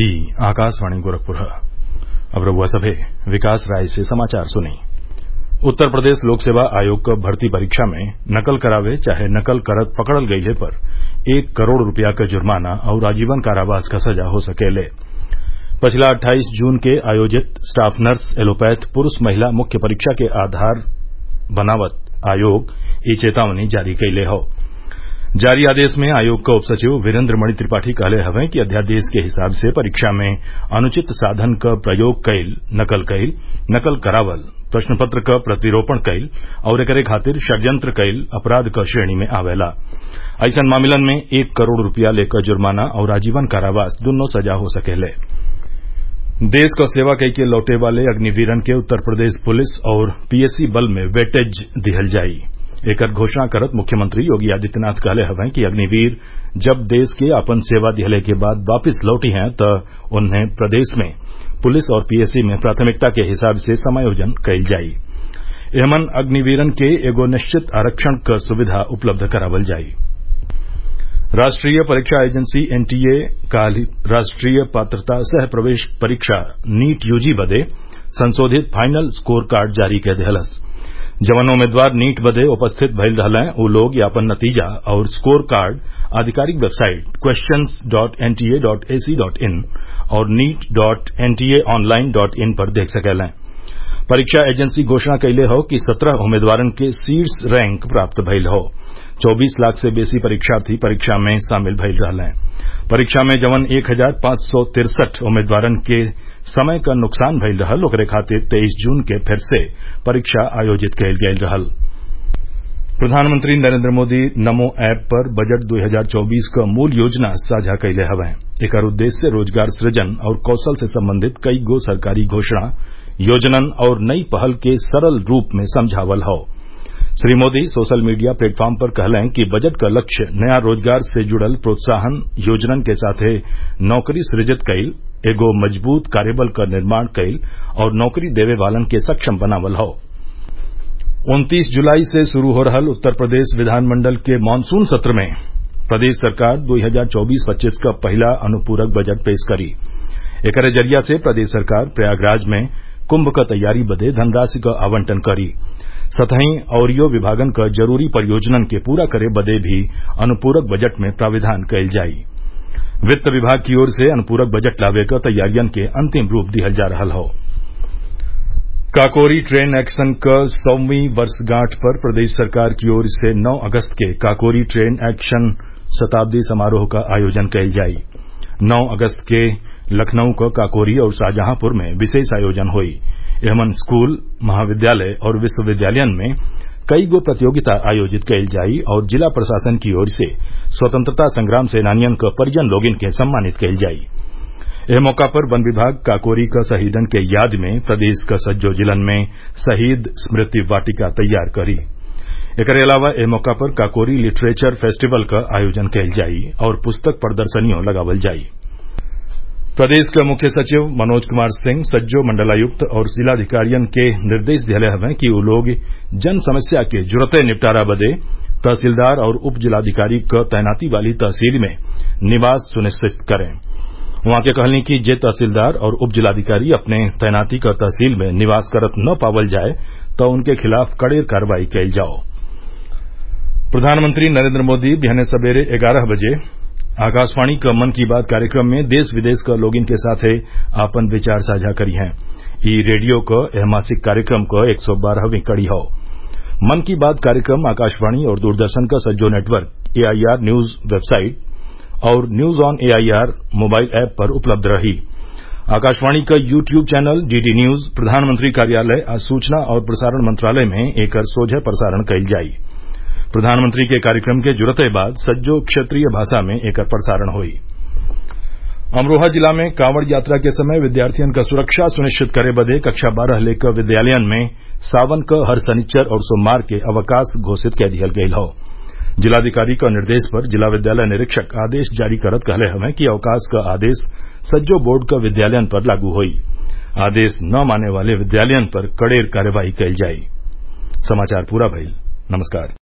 ई आकाशवाणी गोरखपुर अब रउआ सभे विकास राय से समाचार सुनी उत्तर प्रदेश लोक सेवा आयोग क भर्ती परीक्षा में नकल करावे चाहे नकल करत पकड़ल गइले पर एक करोड़ रूपया क जुर्माना आउर आजीवन कारावास क सजा हो सकेले पिछला अट्ठाईस जून के आयोजित स्टाफ नर्स एलोपैथ पुरूष महिला मुख्य परीक्षा के आधार बनावत आयोग इ चेतावनी जारी कइले हौ जारी आदेश में आयोग क उप सचिव वीरेन्द्र मणि त्रिपाठी कहले हवें कि अध्यादेश के हिसाब से परीक्षा में अनुचित साधन क प्रयोग कईल नकल कईल नकल करावल प्रश्न पत्र क प्रतिरोपण कईल आउर एकरे खातिर षड्यंत्र कईल अपराध क श्रेणी में आवेला अइसन मामलन में एक करोड़ रूपया लेकर जुर्माना और आजीवन कारावास दुन्नो सजा हो सकेले देश क सेवा कइके लौटे वाले अग्निवीरन के उत्तर प्रदेश पुलिस और पीएसी बल में वेटेज दिहल जाई एकर घोषणा करत मुख्यमंत्री योगी आदित्यनाथ कहले हवें कि अग्निवीर जब देश के आपन सेवा दिहले के बाद वापिस लौटी हैं त उन्हें प्रदेश में पुलिस और पीएसी में प्राथमिकता के हिसाब से समायोजन कईल जाई एमन अग्निवीरन के एगो निश्चित आरक्षण क सुविधा उपलब्ध करावल जाई राष्ट्रीय परीक्षा एजेंसी एनटीए काल राष्ट्रीय पात्रता सह प्रवेश परीक्षा नीट यूजी बदे संशोधित फाइनल स्कोर कार्ड जारी कै देहलस जवन उम्मीदवार नीट बदे उपस्थित भइल रहलें उ लोग यापन नतीजा और स्कोर कार्ड आधिकारिक website questions dot NTA dot AC dot in और NEET dot NTA online dot in पर देख सकेलें परीक्षा एजेंसी घोषणा कइले हौ कि सत्रह उम्मीदवारन के शीर्ष रैंक प्राप्त भइल हौ चौबीस लाख से बेसी परीक्षार्थी परीक्षा में शामिल भइल रहलें परीक्षा में जवन एक हजार पांच सौ तिरसठ उम्मीदवारन के समय क नुकसान भइल रहल ओकरे खातिर तेईस जून के फिर से परीक्षा आयोजित कईल गईल रहल प्रधानमंत्री नरेन्द्र मोदी नमो ऐप पर बजट 2024 क मूल योजना साझा कइले हवें एकर उद्देश्य रोजगार सृजन और कौशल से संबंधित कई गो सरकारी घोषणा योजनन और नई पहल के सरल रूप में समझावल हौ Shri Modi social media platform पर कहलें कि बजट क लक्ष्य नया रोजगार से जुड़ल प्रोत्साहन योजनन के साथे नौकरी सृजित कईल एगो मजबूत कार्यबल क निर्माण कईल और नौकरी देवे वालन के सक्षम बनावल हौ उन्तीस जुलाई से शुरू हो रहल उत्तर प्रदेश विधानमंडल के मानसून सत्र में प्रदेश सरकार 2024-25 क पहिला अनुपूरक बजट पेश करी एकरे जरिया से प्रदेश सरकार प्रयागराज में कुंभ क तैयारी बदे धनराशि क आवंटन करी सतही अउरियो विभागन क जरूरी परियोजनन के पूरा करे बदे भी अनुपूरक बजट में प्राविधान कईल जाई वित्त विभाग की ओर से अनुपूरक बजट लावे क तैयारियन के अंतिम रूप दिहल जा रहल हौ काकोरी ट्रेन एक्शन क सौवीं वर्षगांठ पर प्रदेश सरकार की ओर से 9 अगस्त के काकोरी ट्रेन एक्शन शताब्दी समारोह का आयोजन कईल जाई 9 अगस्त के लखनऊ क काकोरी और शाहजहांपुर में विशेष आयोजन होई एमन स्कूल महाविद्यालय और विश्वविद्यालयन में कई गो प्रतियोगिता आयोजित कईल जाई और जिला प्रशासन की ओर से स्वतंत्रता संग्राम सेनानियन क परिजन लोगिन के सम्मानित कईल जाई एह मौका पर वन विभाग काकोरी क शहीदन के याद में प्रदेश क सज्जो जिलन में शहीद स्मृति वाटिका तैयार करी एकरे अलावा एह मौका पर काकोरी लिटरेचर फेस्टिवल क आयोजन कईल जाई और पुस्तक प्रदर्शनियों लगावल जाई प्रदेश के मुख्य सचिव मनोज कुमार सिंह सज्जो मंडलायुक्त और जिलाधिकारियन के निर्देश दिहले हवें कि उ लोग जन समस्या के जुरते निपटारा बदे तहसीलदार और उप जिलाधिकारी क तैनाती वाली तहसील में निवास सुनिश्चित करें उहाँ के कहनी कि जे तहसीलदार और उप जिलाधिकारी अपने तैनाती क तहसील में निवास करत न पावल जाये त उनके खिलाफ कड़ेर कार्रवाई कईल जाओ प्रधानमंत्री नरेन्द्र मोदी बिहने सबेरे ग्यारह बजे आकाशवाणी क मन की बात कार्यक्रम में देश विदेश क लोगिन के साथे आपन विचार साझा करी हैं ई रेडियो क एह मासिक कार्यक्रम क एक सौ बारहवीं कड़ी हौ मन की बात कार्यक्रम आकाशवाणी और दूरदर्शन क सज्जो नेटवर्क एआईआर न्यूज वेबसाइट और news on AIR mobile app पर उपलब्ध रही आकाशवाणी क YouTube channel DD news प्रधानमंत्री कार्यालय आ सूचना और प्रसारण मंत्रालय में एकर सोझे प्रसारण कईल जाई प्रधानमंत्री के कार्यक्रम के जुरते बाद सज्जो क्षेत्रीय भाषा में एकर प्रसारण होई अमरोहा जिला में कांवड़ यात्रा के समय विद्यार्थियन क सुरक्षा सुनिश्चित करे बदे कक्षा बारह लेकर विद्यालयन में सावन क हर शनिच्चर और सोमवार के अवकाश घोषित कै दिहल गईल हौ जिलाधिकारी क निर्देश पर जिला विद्यालय निरीक्षक आदेश जारी करत कहले हवें कि अवकाश क आदेश सज्जो बोर्ड क विद्यालयन पर लागू होई आदेश न माने वाले विद्यालयन पर कड़ेर कार्यवाही कईल जाई